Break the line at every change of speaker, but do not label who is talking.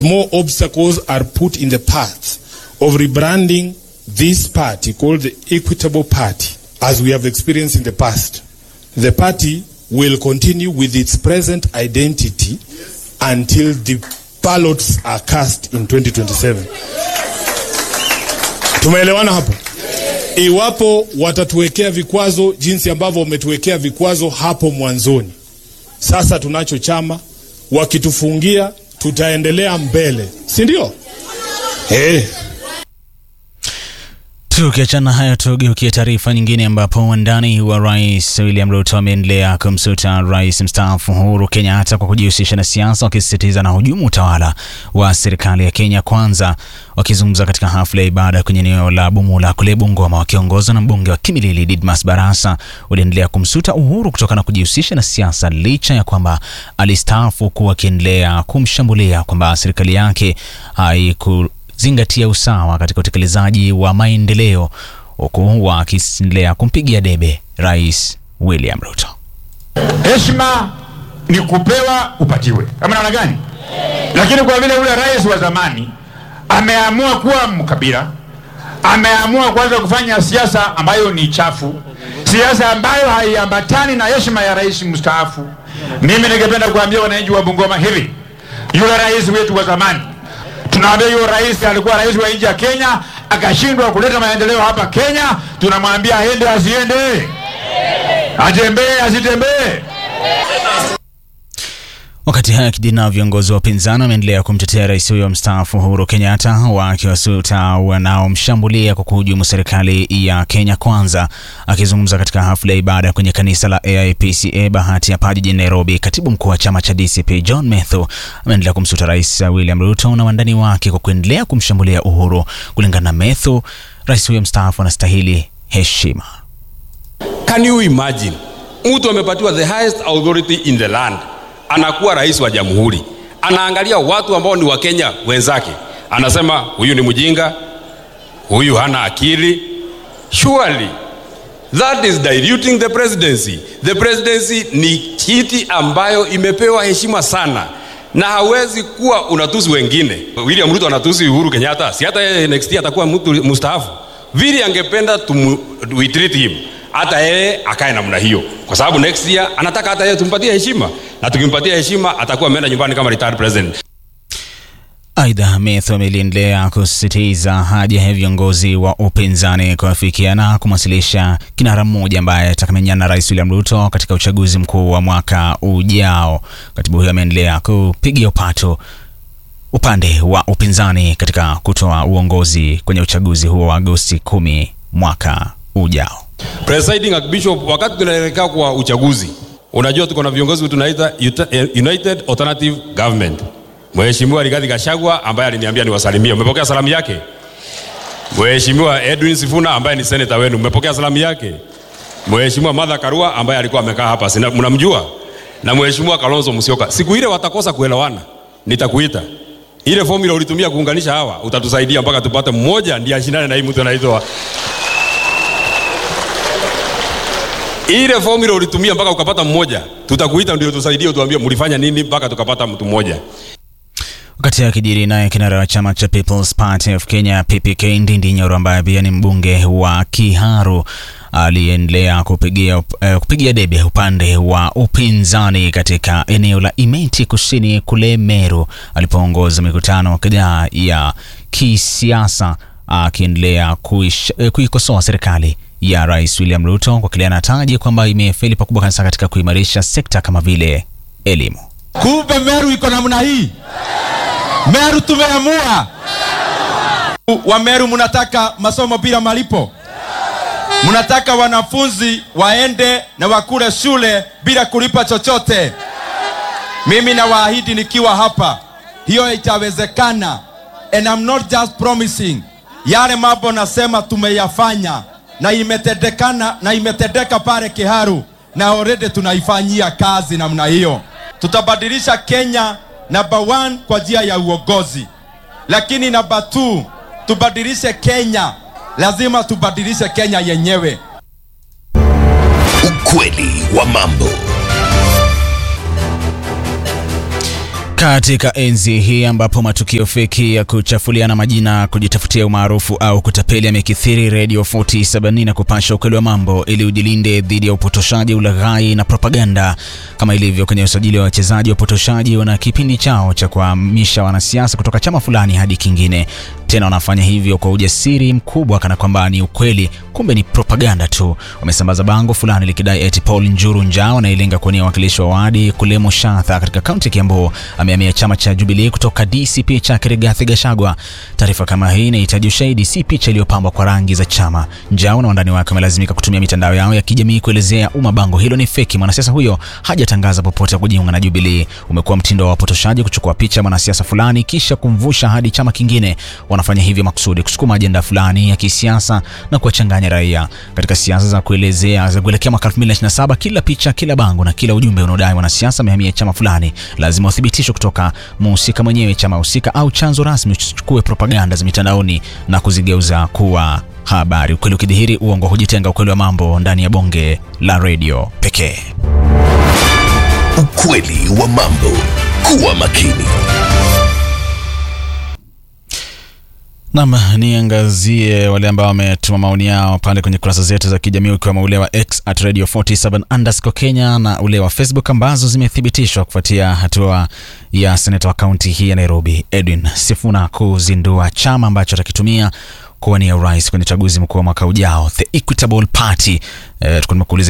more obstacles are put in the path of rebranding this party called the Equitable Party, as we have experienced in the past. The party will continue with its present identity until the ballots are cast in 2027. Tumeelewana hapo? Iwapo watatuwekea vikwazo jinsi ambavyo wametuwekea vikwazo hapo mwanzoni, sasa tunacho chama, wakitufungia tutaendelea mbele, si ndio? Hey.
Tukiachana hayo, tugeukie taarifa nyingine, ambapo wandani wa rais William Ruto ameendelea kumsuta rais mstaafu Uhuru Kenyatta kwa kujihusisha na siasa, wakisisitiza na hujumu utawala wa serikali ya Kenya Kwanza. Wakizungumza katika hafla ya ibada kwenye eneo la Bumula kule Bungoma, wakiongozwa na mbunge wa Kimilili Didmas Barasa, waliendelea kumsuta Uhuru kutokana na kujihusisha na siasa, licha ya kwamba alistaafu, kuwa akiendelea kumshambulia kwamba serikali yake haiku zingatia usawa katika utekelezaji wa maendeleo huku wakiendelea kumpigia debe Rais William Ruto.
Heshima ni kupewa upatiwe, kama namna gani? Lakini kwa vile ule rais wa zamani ameamua kuwa mkabila, ameamua kuanza kufanya siasa ambayo ni chafu, siasa ambayo haiambatani na heshima ya rais mstaafu, mimi ningependa kuambia wananchi wa Bungoma hivi, yule rais wetu wa zamani tunaambia hiyo rais alikuwa rais wa nchi ya Kenya akashindwa kuleta maendeleo hapa Kenya. Tunamwambia aende asiende, atembee asitembee.
Wakati haya kijana, viongozi wa upinzani wameendelea kumtetea rais huyo mstaafu Uhuru Kenyatta, wakiwasuta wanaomshambulia kwa kuhujumu serikali ya Kenya Kwanza. Akizungumza katika hafla ya ibada kwenye kanisa la AIPCA Bahati hapa jijini Nairobi, katibu mkuu wa chama cha DCP John Methu ameendelea kumsuta rais William Ruto na wandani wake kwa kuendelea kumshambulia Uhuru. Kulingana na Methu, rais huyo mstaafu anastahili heshima.
Can you imagine mtu amepatiwa the highest authority in the land anakuwa rais wa jamhuri, anaangalia watu ambao ni Wakenya wenzake, anasema huyu ni mjinga, huyu hana akili. Surely that is diluting the presidency. The presidency ni kiti ambayo imepewa heshima sana, na hawezi kuwa unatusi wengine. William Ruto anatusi Uhuru Kenyatta, si hata yeye next year atakuwa mtu mustaafu. Vile angependa tumu, we treat him hata yeye akae namna hiyo, kwa sababu next year anataka hata yeye tumpatie heshima, na tukimpatia heshima atakuwa ameenda nyumbani kama retired president.
Aidha, Methu ameliendelea kusisitiza haja ya viongozi wa upinzani kuafikiana kumwasilisha kinara mmoja ambaye atakamenyana na rais William Ruto katika uchaguzi mkuu wa mwaka ujao. Katibu huyo ameendelea kupigia upato upande wa upinzani katika kutoa uongozi kwenye uchaguzi huo wa Agosti kumi mwaka ujao.
Presiding Archbishop, wakati tunaelekea kwa uchaguzi, unajua tuko na viongozi tunaita United Alternative Government. Mheshimiwa Rigathi Gachagua ambaye aliniambia niwasalimie, umepokea salamu yake? Mheshimiwa Edwin Sifuna ambaye ni senator wenu, umepokea salamu yake? Mheshimiwa Martha Karua ambaye alikuwa amekaa hapa, sina mnamjua? Na Mheshimiwa Kalonzo Musyoka. Siku ile watakosa kuelewana, nitakuita. Ile formula ulitumia kuunganisha hawa, utatusaidia mpaka tupate mmoja ndiye ashindane na hii mtu anaitwa ile formula ulitumia mpaka ukapata mmoja, tutakuita ndio tusaidie, utuambie mlifanya nini mpaka tukapata mtu mmoja.
Wakati akijiri naye kinara wa chama cha People's Party of Kenya PPK Ndindi Nyoro ambaye pia ni mbunge wa Kiharu aliendelea kupigia, uh, kupigia debe upande wa upinzani katika eneo la Imenti kusini kule Meru alipoongoza mikutano kadhaa ya kisiasa akiendelea uh, kuikosoa serikali ya Rais William Ruto kwa kile anataja kwamba imefeli pakubwa kabisa katika kuimarisha sekta kama vile elimu.
Kumbe Meru iko namna hii. Meru tumeamua. Wa Meru mnataka masomo bila malipo, mnataka wanafunzi waende na wakule shule bila kulipa chochote. Mimi nawaahidi nikiwa hapa, hiyo itawezekana, and I'm not just promising. Yale mambo nasema tumeyafanya na imetendekana na imetendeka pale Kiharu na already tunaifanyia kazi namna hiyo. Tutabadilisha Kenya number one kwa njia ya uongozi, lakini number two tubadilishe Kenya, lazima tubadilishe Kenya yenyewe.
Ukweli wa mambo.
Katika enzi hii ambapo matukio feki ya kuchafuliana majina, kujitafutia umaarufu au kutapeli yamekithiri, Radio 47 na kupasha ukweli wa mambo ili ujilinde dhidi ya upotoshaji, ulaghai na propaganda. Kama ilivyo kwenye usajili wa wachezaji, wapotoshaji wana kipindi chao cha kuhamisha wanasiasa kutoka chama fulani hadi kingine. Tena wanafanya hivyo kwa ujasiri mkubwa, kana kwamba ni ukweli, kumbe ni propaganda tu. Wamesambaza bango fulani likidai eti Paul Njuru Njau anailenga kuwania wakilishi wa wadi kule Mushatha katika kaunti ya Kiambu amehamia chama cha Jubilee kutoka DCP cha Rigathi Gachagua. Taarifa kama hii inahitaji ushahidi, si picha iliyopambwa kwa rangi za chama. Njau na wandani wake wamelazimika kutumia mitandao yao ya kijamii kuelezea umma bango hilo ni feki. Mwanasiasa huyo hajatangaza popote kujiunga na Jubilee. Umekuwa mtindo wa wapotoshaji kuchukua picha mwanasiasa fulani kisha kumvusha hadi chama kingine. Wanafanya hivyo makusudi kusukuma ajenda fulani ya kisiasa na kuwachanganya raia. Katika siasa za kuelezea za kuelekea mwaka 2027, kila picha, kila bango na kila ujumbe unaodai mwanasiasa amehamia chama fulani lazima uthibitishwe kutoka muhusika mwenyewe, chama husika au chanzo rasmi. Usichukue propaganda za mitandaoni na kuzigeuza kuwa habari. Ukweli ukidhihiri, uongo hujitenga. Ukweli wa mambo ndani ya bonge la redio pekee.
Ukweli wa mambo. Kuwa makini.
Nam, niangazie wale ambao wametuma maoni yao pale kwenye kurasa zetu za kijamii ukiwemo ule wa X at radio 47 underscore Kenya na ule wa Facebook ambazo zimethibitishwa kufuatia hatua ya seneta wa kaunti hii ya Nairobi Edwin Sifuna kuzindua chama ambacho atakitumia kuwania urais kwenye uchaguzi mkuu wa mwaka ujao, the Equitable Party. Eh, tulikuwa tumekuuliza